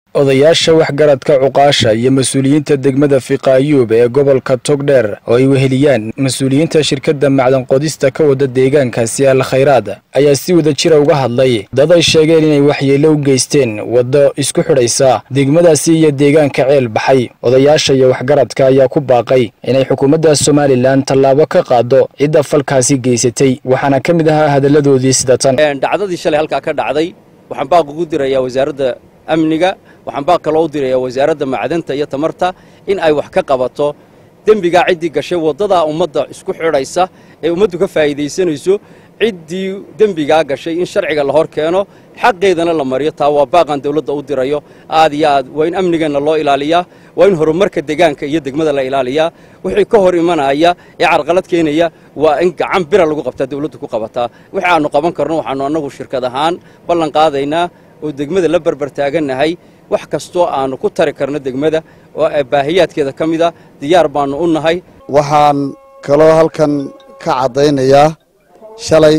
odayaasha waxgaradka cuqaasha iyo mas-uuliyiinta degmada fiqaayuub ee gobolka togdheer oo ay weheliyaan mas-uuliyiinta shirkadda macdan qodista ka wada deegaankaasi al khayraad ayaa si wada jira uga hadlay dad ay sheegeen inay waxyeello u geysteen waddo isku xidhaysa degmadaasi iyo deegaanka ceel baxay odayaasha iyo waxgaradka ayaa ku baaqay inay xukuumadda somalilan tallaabo ka qaado cidda falkaasi geysatay waxaana ka mid ahaa hadalladoodii sida tan dhacdadii shalay halkaa ka dhacday waxaan baaq ugu dirayaa wasaaradda amniga waxaan baaq kaloo u dirayaa wasaaradda macdanta iyo tamarta in ay wax ka qabato dembigaa ciddii gashay waddadaa ummadda isku xidhaysa ee ummaddu ka faa'iidaysanayso ciddii dembigaa gashay in sharciga la hor keeno xaqeedana la mariyo taa waa baaqan dawladda u dirayo aad iyo aad waa in amnigeenna loo ilaaliyaa waa in horumarka deegaanka iyo degmada la ilaaliyaa wixii ka hor imanaya ee carqalad keenaya waa in gacan bira lagu qabtaa dawladdu ku qabataa wixii aannu qaban karno waxaannu annagu shirkad ahaan ballan qaadaynaa oo degmada la barbar taagannahay wax kastoo aannu ku tari karno degmada oo baahiyaadkeeda ka mid a diyaar baannu u nahay waxaan kaloo halkan ka caddaynayaa shalay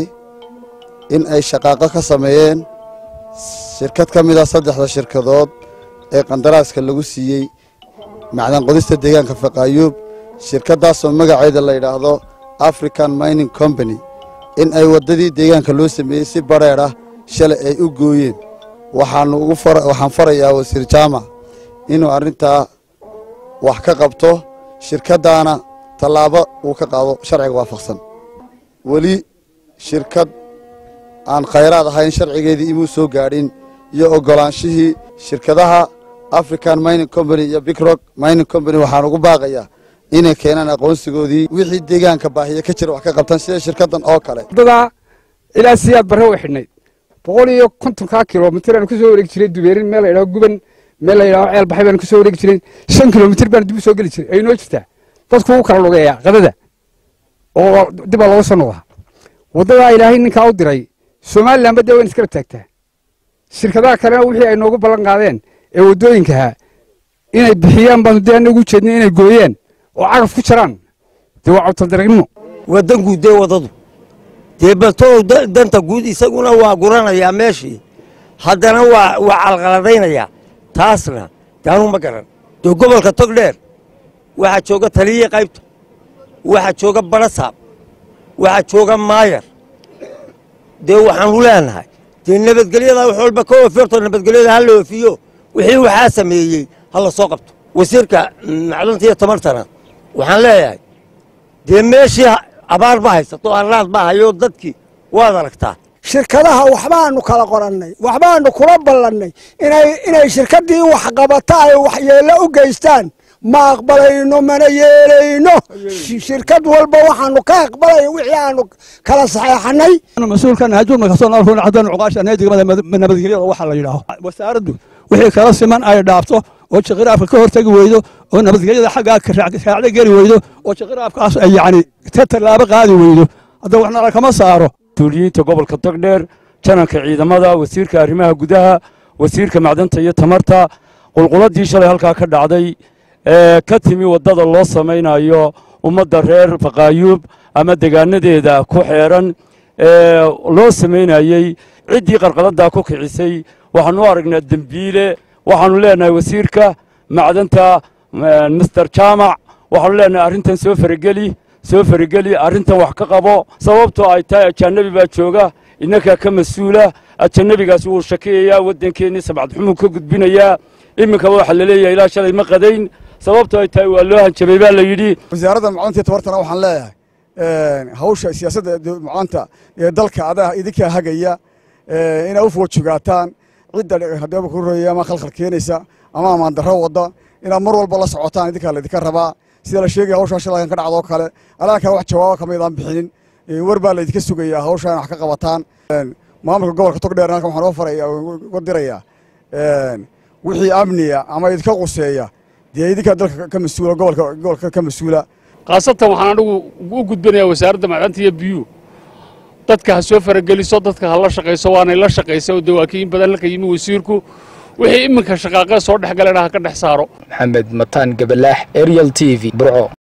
in ay shaqaaqo ka sameeyeen shirkad ka mid ah saddexda shirkadood ee qandaraaska lagu siiyey macdan qodista deegaanka faqaayuub shirkaddaasoo magaceeda la yidhaahdo african mining combany in ay waddadii deegaanka loo sameeyey si badrheedh ah shalay ay u gooyeen waxaannu ugu waxaan farayaa wasiir jaamac inuu arrintaa wax ka qabto shirkaddaana tallaabo uu ka qaado sharciga waafaqsan weli shirkad aan khayraad ahayn sharcigeedii imuu soo gaadhin iyo oggolaanshihii shirkadaha african mining combany iyo bigrock mining combany waxaan ugu baaqayaa inay keenaan aqoonsigoodii wixii deegaanka baahiya ka jira wax ka qabtaan sida shirkaddan oo kale waddadaa ilaa siyaad barre way xidhnayd boqol iyo kontonkaa kilomitir aanu ka soo wareegi jiray dubeerin meel la yidhaho guban meel la yidhaho ceel baxay baanu ka soo wareegi jiray shan kilomitir baanu dib u soo geli jiray ay noo jirtaa dadku u kala lugeeyaa qadada oo dibaa looga soo noqdaa waddadaa ilaahay ninkaa u diray somalilanba dee wayn iskala taagtaa shirkadaha kalena wixii ay noogu ballan qaadeen ee waddooyinkahaa inay bixiyaan baanu dee anagu ujeednay inay gooyeen oo cagaf ku jaraan dee waa cawtaldaragimo waa dan guud dee waddadu dee baltoow danta guud isaguna waa guranayaa meeshii haddana waa waa calqaladaynayaa taasna daanu ma garan dee gobolka togdheer waxaa jooga taliye qaybta waxaa jooga barasaab waxaa jooga maayar dee waxaanu leenahay dee nabadgelyada wax walba ka oofirto nabadgelyada ha la oofiyo wixii waxaa sameeyey ha la soo qabto wasiirka macdanta iyo tamartana waxaan leeyahay dee meeshii abaar ba haysato arraad baa hayo dadkii waad aragtaa shirkadaha waxbaanu kala qorannay waxbaanu kula ballannay inay shirkaddii waxqabata ay waxyeello u geystaan ma aqbalayno mana yeelayno shirkad walba waxaanu ka aqbalay wixii aanu kala saxeexanay mas-uulkan hajuurma kasoo noolfun cadaan cuqaasha degmada nabadgelyada waxa la yidhaaho wasaaraddu wixii kala siman ay dhaafto oo jiqiraafka ka hortagi weydo oo nabadgelyada xaggaa raacda geli weydo oo jiqiraafkaas ay yacni ka tallaabo qaadi weydo hadda waxna lakama saaro mas-uuliyiinta gobolka togdheer jananka ciidamada wasiirka arrimaha gudaha wasiirka macdanta iyo tamarta qulquladii shalay halkaa ka dhacday ee ka timi waddada loo samaynayo ummadda reer faqaayuub ama degaanadeeda ku xeeran ee loo samaynayey ciddii qarqaladdaa ku kicisay waxaanu u aragnaa dembiile waxaanu leenahay wasiirka macdanta mister jaamac waxaanu leenahay arrintan soo farageli soo farageli arrintan wax ka qabo sababtoo ay tahay ajaanabi baa jooga innakaa ka mas-uula ajanabigaasi wuu shakiyayaa waddankeennii sabcadxumuu ka gudbinayaa iminkaba waxaa la leeyahay ilaa shalay ma qadayn sababtoo ay tahay waa loo hanjabay baa la yidhi wasaaradda macdanta tabartana waxaan leeyahay hawsha siyaasadda macdanta ee dalka adaa idinkaa hagaya inaa u foojogaataan cidda hadeeba ku royay ama khalkhal keenaysa ama amaandarro wadda inaad mar walba la socotaan idinkaa laydinka rabaa sida la sheegaya hawshaa shalakan ka dhacdoo kale alaankan wax jawaabo kamaydaan bixinin war baa laydinka sugayaa hawshaa in wax ka qabataan maamulka gobolka togdheer halkan waxaan uga faraya uga dirayaa wixii amniya ama idinka quseeya dee idinkaa dalka ka mas-uula gobolka gobolka ka mas-uula khaasatan waxaan anigu u gudbinayaa wasaaradda macdanta iyo biyuu dadka ha soo farageliso dadka ha la shaqayso waanay la shaqaysa oo dawaakiin badan halka yimi wasiirku wixii iminka shaqaaqee soo dhex galayna ha ka dhex saaro maxamed mataan gabalaax ariel t v burco